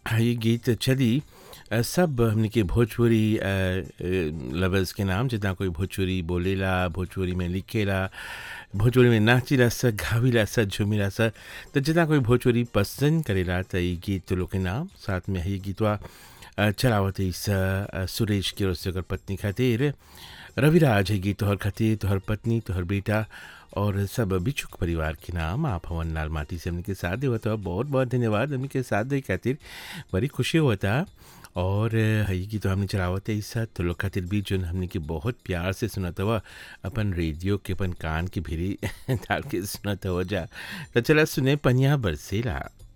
ये गीत चली अ, सब हमने के भोजपुरी अ, अ, लवर्स के नाम जितना कोई भोजपुरी बोलेला भोजपुरी में लिखेला भोजपुरी में नाचिला स गाविला स झूमिला स तो जितना कोई भोजपुरी पसंद करेला तो ये गीत लोग के नाम साथ में ये गीतवा अ, चलावत इस अ, सुरेश की ओर से ओकर पत्नी खातिर रविराज है गीत तोहर खातिर तोहर पत्नी तोहर बेटा और सब बिछुक परिवार के नाम आप हवन लाल माटी से हमने साथ देवत हो बहुत बहुत धन्यवाद हमने के साथ दे खातिर बड़ी खुशी होता और हई की तो हमने चलावत है इस तो लोग खातिर भी जो हमने के बहुत प्यार से सुनत हुआ अपन रेडियो के अपन कान की भिरी डाल के सुनत हो जा तो चला सुने पनिया बरसेला